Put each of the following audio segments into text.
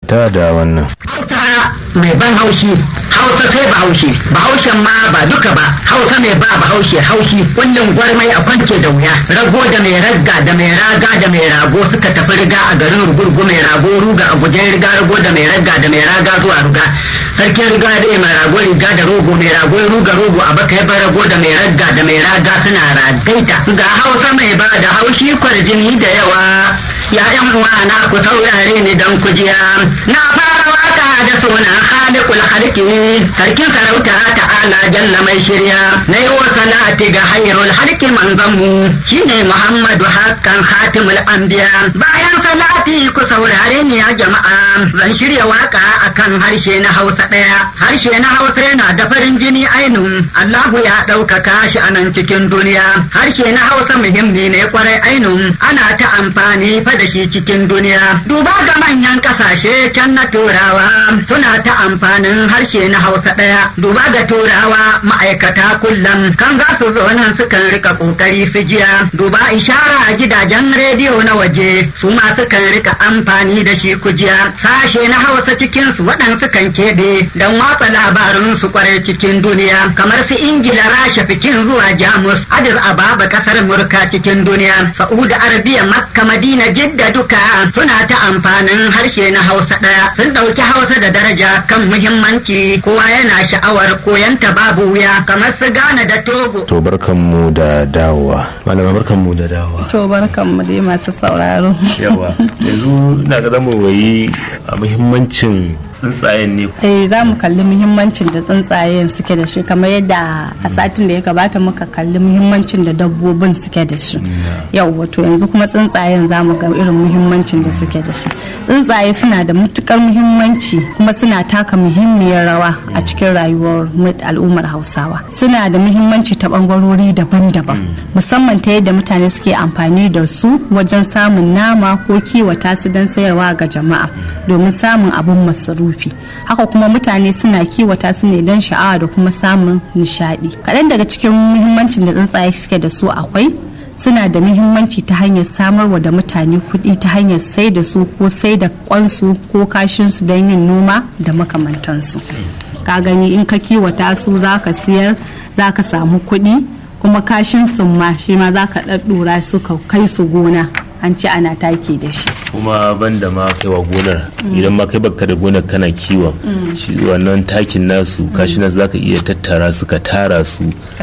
ta da wannan hausa mai ban haushi hausa sai bahaushe bahaushen ma ba duka ba hausa mai ba bahaushe haushi kullum gwarmai a kwance da wuya rago da mai ragga da mai raga da mai rago suka tafi riga a garin rugurgu mai rago ruga a gujen riga rago da mai ragga da mai raga zuwa ruga sarkin riga da mai rago riga da rogo mai rago ruga rogo a baka yaba rago da mai ragga da mai raga suna ragaita ga hausa mai ba da haushi kwarjini da yawa ya yan uwa na ku saurare ni dan kujiya na fara waka da sunan khaliqul khalqi sarkin sarauta ta'ala jalla mai shirya na yi wa salati ga hayrul halki manzanmu shine muhammadu hakan khatimul anbiya bayan salati ku saurare ni ya jama'a zan shirya waka akan harshe na hausa daya harshe na hausa yana da farin jini ainun allahu ya ɗaukaka shi a nan cikin duniya harshe na hausa muhimmi ne kwarai ainun ana ta amfani fa da shi cikin duniya duba ga manyan kasashe can na turawa suna ta amfanin harshe na hausa ɗaya duba ga turawa ma'aikata kullum kan za su zo nan sukan rika kokari su jiya duba ishara a gidajen rediyo na waje su ma sukan rika amfani da shi kujiya sashe na hausa cikin su waɗansu kan keɓe don watsa labarin su kwarai cikin duniya kamar su ingila rasha fikin zuwa jamus adis ababa kasar murka cikin duniya sa'uda arabiya makka madina jidda duka suna ta amfanin harshe na hausa ɗaya sun ɗauki hausa da daraja kan muhimmanci kowa yana sha'awar koyanta babu wuya kamar su gane da togo to barkanmu da dawowa malama barkanmu da dawowa to barkanmu dai masu sauraro yawa yanzu na ga zama wayi a muhimmancin tsuntsayen ne eh za mu kalli muhimmancin da tsuntsayen suke da shi kamar yadda a satin da ya gabata muka kalli muhimmancin da dabbobin suke da shi yau wato yanzu kuma tsuntsayen za mu ga irin muhimmancin da suke da shi tsuntsaye suna da matukar muhimmanci kuma suna taka muhimmiyar rawa a cikin rayuwar al'ummar hausawa suna da muhimmanci ta bangarori daban-daban musamman ta yadda mutane suke amfani da su wajen samun nama ko kiwata su don sayarwa ga jama'a domin samun abin masarufi haka kuma mutane suna kiwata su ne don sha'awa da kuma samun nishadi kaɗan daga cikin muhimmancin da tsuntsaye suke da su akwai suna da muhimmanci ta hanyar samarwa da mutane kuɗi ta hanyar sai da su ko sai da kwansu ko kashinsu don yin noma da makamantansu ka gani in ka kiwata su za ka siyar za ka samu kuɗi kuma kashin sun ma shi ma za ka ɗaɗɗura su ka kai su gona an ce ana take da shi kuma banda ma kaiwa gonar idan ma kai baka da gonar kana kiwon shi wannan takin nasu kashi nasu zaka iya tattara su ka tara su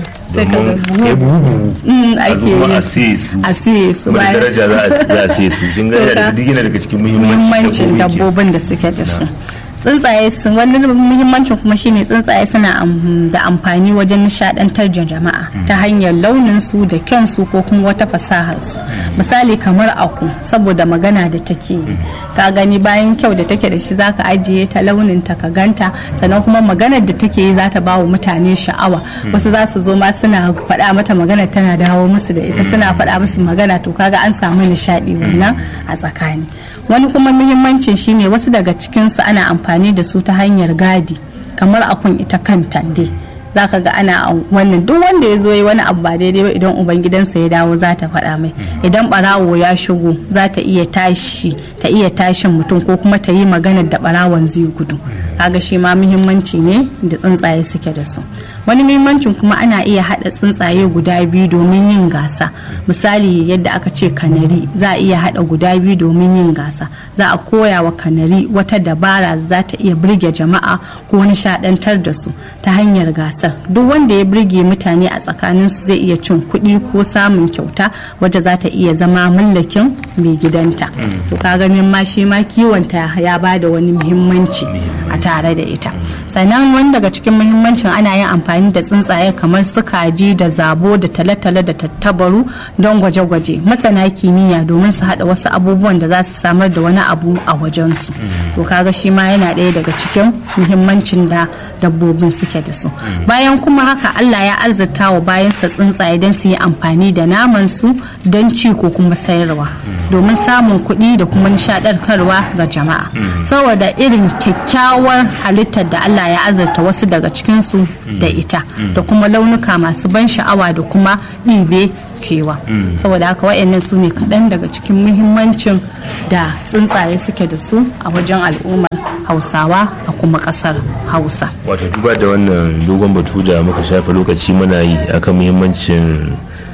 domin ya buhu a zuwa a siye su a siye su kuma da daraja za a siye su kin ga da duk yana daga cikin muhimmancin dabbobin da suke da su tsuntsaye sun wani muhimmancin kuma shine tsuntsaye suna da amfani wajen nishadantar da jama'a ta hanyar launin su da kyan su ko kuma wata fasahar su misali kamar aku saboda magana da take yi ka gani bayan kyau da take da shi zaka ajiye ta launin ta ka ganta sannan kuma maganar da take yi zata bawa mutane sha'awa wasu za su zo ma suna faɗa mata magana tana dawo musu da ita suna faɗa musu magana to kaga an samu nishadi wannan a tsakani wani kuma muhimmancin shine wasu daga cikinsu ana amfani da su ta hanyar gadi kamar akun ita kanta dai za ka ga ana wannan duk wanda ya zo yi wani abu ba daidai ba idan ubangidansa ya dawo za ta faɗa mai idan barawo ya shigo za ta iya tashi ta iya tashin mutum ko kuma ta yi maganar da barawon zai gudu kaga shi ma muhimmanci ne da tsuntsaye suke da su wani muhimmancin kuma ana iya haɗa tsuntsaye guda biyu domin yin gasa misali yadda aka ce kanari za a iya haɗa guda biyu domin yin gasa za a koya wa kanari wata dabara za ta iya birge jama'a ko nishaɗantar da su ta hanyar gasa gasar duk wanda ya birge mutane a tsakaninsu zai iya cin kuɗi ko samun kyauta wacce za ta iya zama mallakin mai gidanta to ka ganin ma shi ma kiwonta ya ba da wani muhimmanci a tare da ita sannan wani daga cikin muhimmancin ana yin amfani da tsuntsaye kamar su kaji da zabo da tale-tale da tattabaru don gwaje-gwaje masana kimiyya domin su haɗa wasu abubuwan da za su samar da wani abu a wajensu to kaga shi ma yana ɗaya daga cikin muhimmancin da dabbobin suke da su bayan kuma haka Allah ya arzita wa bayansa tsuntsaye don su yi amfani da naman su don ci ko kuma sayarwa domin samun kuɗi da kuma nishaɗarkarwa ga jama'a saboda irin kyakkyawar halittar da Allah Allah ya azurta wasu daga cikinsu da ita da kuma launuka masu ban sha'awa da kuma ɗibe kewa saboda haka wa'annan su ne kaɗan daga cikin muhimmancin da tsuntsaye suke da su a wajen al'ummar hausawa a kuma ƙasar hausa wato duba da wannan dogon batu da muka shafe lokaci muna yi akan muhimmancin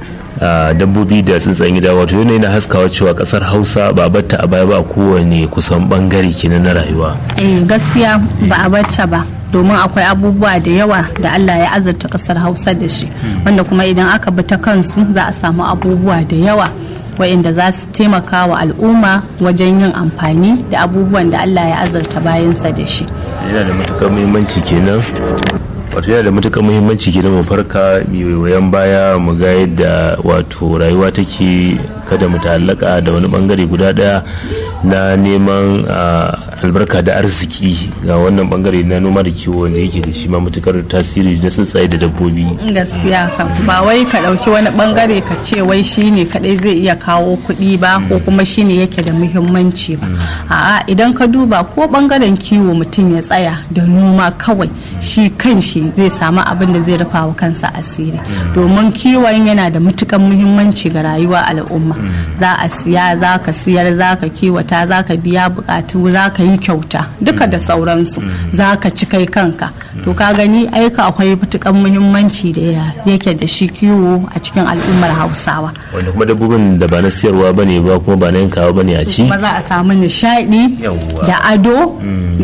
dabbobi da tsuntsayen gida wato yanayi na haskawa cewa kasar hausa ba a batta a baya ba kowane kusan bangare kenan na rayuwa eh gaskiya ba a bacce ba domin akwai abubuwa da yawa da Allah ya azurta kasar hausa da shi wanda kuma idan aka bi ta kansu za a samu abubuwa da yawa waɗanda za su taimaka wa al'umma wajen yin amfani da abubuwan da Allah ya azurta bayansa da shi yana da matukar muhimmanci kenan wato yana da matukar muhimmanci kenan mu farka wayan baya mu ga yadda wato rayuwa take kada mu ta'allaka da wani bangare guda daya na neman albarka da arziki ga wannan bangare na noma da kiwo wanda yake da shi ma matukar tasiri na tsuntsaye da dabbobi gaskiya kan ba wai ka dauki wani bangare ka ce wai shine kadai zai iya kawo kuɗi ba ko kuma shine yake da muhimmanci ba a'a idan ka duba ko bangaren kiwo mutum ya tsaya da noma kawai shi kan shi zai samu abin da zai rufa wa kansa asiri domin kiwon yana da matukar muhimmanci ga rayuwa al'umma za a siya za ka siyar za ka kiwata za ka biya bukatu za ka yi kyauta duka da sauransu za ka ci kai kanka to ka gani aika akwai matukan muhimmanci da yake da shi kiwo a cikin al'ummar hausawa wanda kuma dabbobin da ba na siyarwa ba ne ba kuma ba na yankawa ba ne a ci kuma za a samu nishadi da ado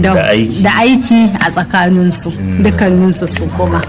da aiki a tsakaninsu dukkaninsu su kuma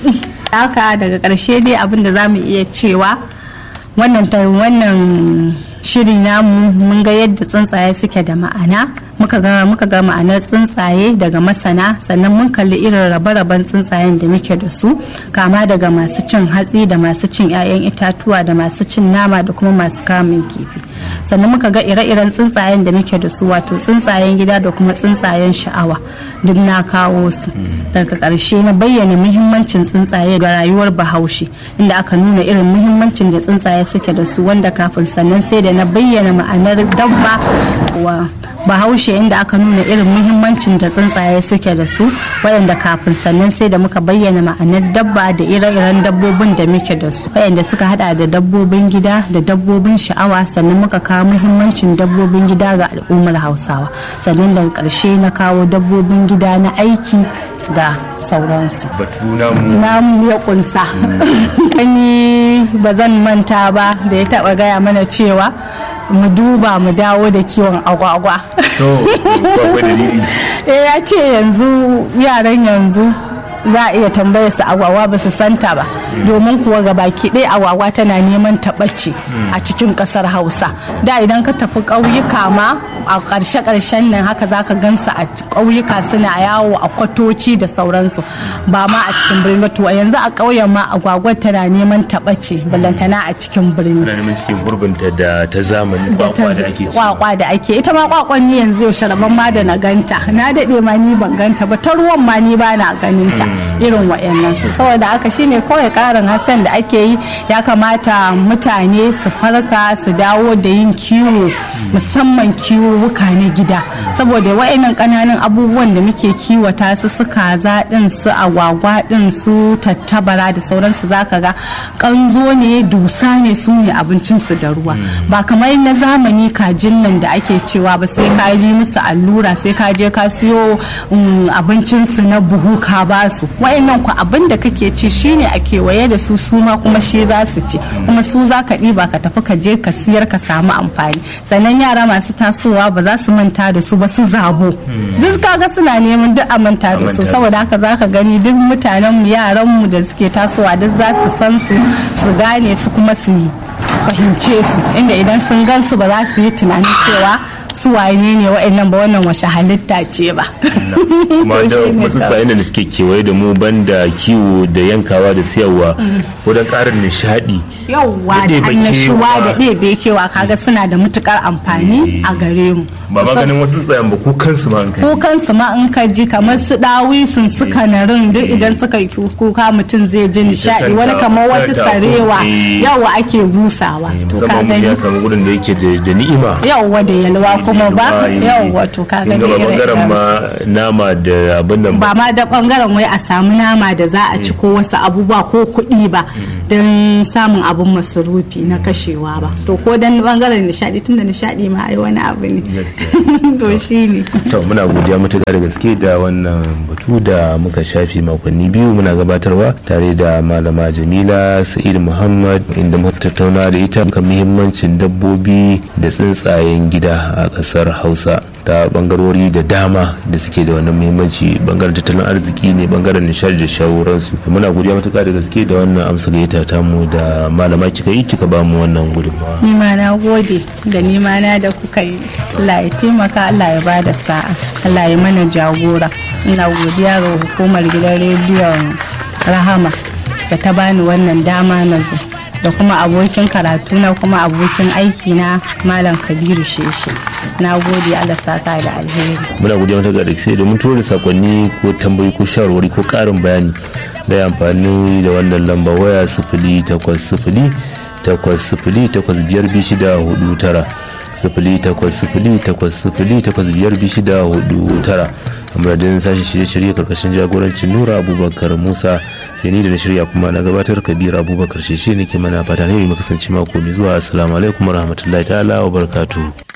haka daga ƙarshe dai abin da za mu iya cewa wannan wannan shiri namu mun ga yadda tsuntsaye suke da ma'ana muka ga muka ga ma'anar tsuntsaye daga masana sannan mun kalli irin rabe-raben tsuntsayen da muke da su kama daga masu cin hatsi da masu cin 'ya'yan itatuwa da masu cin nama da kuma masu kamun kifi sannan muka ga ire-iren tsuntsayen da muke da su wato tsuntsayen gida da kuma tsuntsayen sha'awa duk na kawo su daga ƙarshe na bayyana muhimmancin tsuntsaye ga rayuwar bahaushe inda aka nuna irin muhimmancin da tsuntsaye suke da su wanda kafin sannan sai da na bayyana ma'anar dabba wa bahaushe inda aka nuna irin muhimmancin da tsuntsaye suke da su waɗanda kafin sannan sai da muka bayyana ma'anar dabba da ire-iren dabbobin da muke da su waɗanda suka hada da dabbobin gida da dabbobin sha'awa sannan muka kawo muhimmancin dabbobin gida ga al'ummar hausawa sannan daga ƙarshe na kawo dabbobin gida na aiki da sauransu batu namu namu ya kunsa ni ba zan manta ba da ya taba gaya mana cewa mu duba mu dawo da kiwon agwagwa eh ya ce yanzu yaran yanzu za a iya tambaya su agwagwa ba su santa ba domin kuwa ga baki ɗaya agwagwa tana neman taɓace a cikin ƙasar hausa da idan ka tafi ƙauyuka ma a ƙarshe ƙarshen nan haka za ka gansu a ƙauyuka suna yawo a kwatoci da sauransu ba ma a cikin birni ba to yanzu a ƙauyen ma agwagwa tana neman taɓace ballantana a cikin birni tana neman cikin gurbinta da ta zamani kwakwa da ake ci kwakwa da ake ita ma kwakwan ni yanzu yaushe rabon ma da na ganta na daɗe ma ni ban ganta ba ta ruwan ma ni ba na ganin ta irin wa'annan su saboda haka shine kawai karin hassan da ake yi ya kamata mutane su farka su dawo da yin kiwo musamman kiwuka na gida saboda wa'annan kananan abubuwan da muke kiwata su su kaza din su agwagwa din su tattabara da sauransu zaka ga kanzo ne dusa ne su ne abincin su da ruwa ba kamar na zamani kajin nan da ake cewa ba sai ka ji musu allura sai ka je ka siyo abincin su na buhu ka ba su wa'annan ku abin da kake ci shine a kewaye da su su ma kuma shi za su ci kuma su za ka ɗiba ka tafi ka je ka siyar ka samu amfani sannan yara masu tasowa ba za su manta da su ba su zabo duk kaga suna neman duk a manta da su saboda haka za ka gani duk mutanen mu yaran mu da suke tasowa duk za su san su su gane su kuma su yi fahimce su inda idan sun gan su ba za su yi tunanin cewa su wane ne wa'annan ba wannan washe halitta ce ba kuma da wasu sa'in da suke kewaye da mu banda kiwo da yankawa da siyarwa ko don ƙarin nishaɗi yauwa da annashuwa da ɗebe kewa kaga suna da matukar amfani a gare mu ba ma ganin wasu tsayan ba ko kansu ma in kai ko kansu ma in ka ji kamar su dawisun su kanarin duk idan suka yi kuka mutum zai ji nishadi wani kamar wata sarewa yawa ake busawa to ka musamman gani ya samu gurin da yake da da ni'ima yawa da yalwa kuma ba yawa to ka gani Kin ga ba bangaren ire-iren ma nama da abin nan ba ba ma da bangaren wai a samu nama da za a ci ko wasu abubuwa ko kuɗi ba don samun abun masarufi na kashewa ba to ko dan bangaren nishadi tunda nishadi ma ai wani abu ne to shine to muna godiya matuƙa da gaske da wannan batu da muka shafi makonni biyu muna gabatarwa tare da malama jamila sa'id muhammad inda muka tattauna da ita kan muhimmancin dabbobi da tsuntsayen gida a ƙasar hausa ta bangarori da dama da suke da wannan muhimmanci bangaren tattalin arziki ne bangaren nishadi da shawararsu muna godiya matuƙa da gaske da wannan amsa gayyata ta mu da malama kika yi kika ba mu wannan gudunmawa ni ma na gode da ni ma na da kuka yi Allah ya taimaka Allah ya bada sa'a Allah ya mana jagora ina godiya ga hukumar gidan rediyon rahama da ta bani wannan dama na zo da kuma abokin karatu na kuma abokin aiki na malam kabiru sheshe na gode Allah saka da alheri muna godiya mata ga sai domin tura da sakonni ko tambayi ko shawarwari ko karin bayani da ya amfani da wannan lamba waya sifili takwas sifili takwas sifili takwas biyar biyu shida hudu tara sifili takwas sifili takwas sifili takwas biyar biyu shida hudu tara a madadin sashen shirye-shirye karkashin jagorancin nura abubakar musa sai ni da na shirya kuma na gabatar kabir abubakar sheshe nake mana fata ne mai kasance mako mai zuwa assalamu alaikum warahmatullahi ta'ala wa barakatuhu